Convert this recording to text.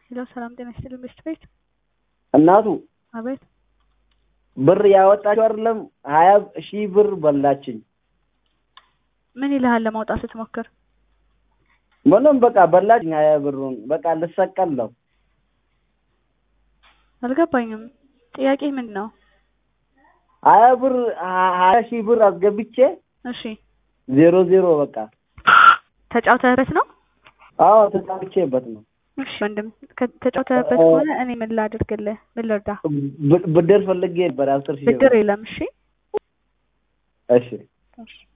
ሄሎ ሰላም ጤና ይስጥልኝ ቤስት ቤት እናቱ አቤት ብር ያወጣችው አይደለም ሀያ ሺህ ብር በላችኝ። ምን ይልሃል ለማውጣት ስትሞክር ምንም በቃ በላችኝ ሀያ ብሩን በቃ ልሰቀል ነው። አልገባኝም ጥያቄ ምንድን ነው ሀያ ብር ሀያ ሺህ ብር አስገብቼ እሺ ዜሮ ዜሮ በቃ ተጫውተህበት ነው አዎ ተጫውቼበት ነው። እሺ ወንድም ከተጫውተህበት ከሆነ እኔ ምን ላድርግልህ ምን ልርዳ ብ- ብድር ፈልጌ ነበር አስር ሺህ ብድር ብር። የለም እሺ እሺ እሺ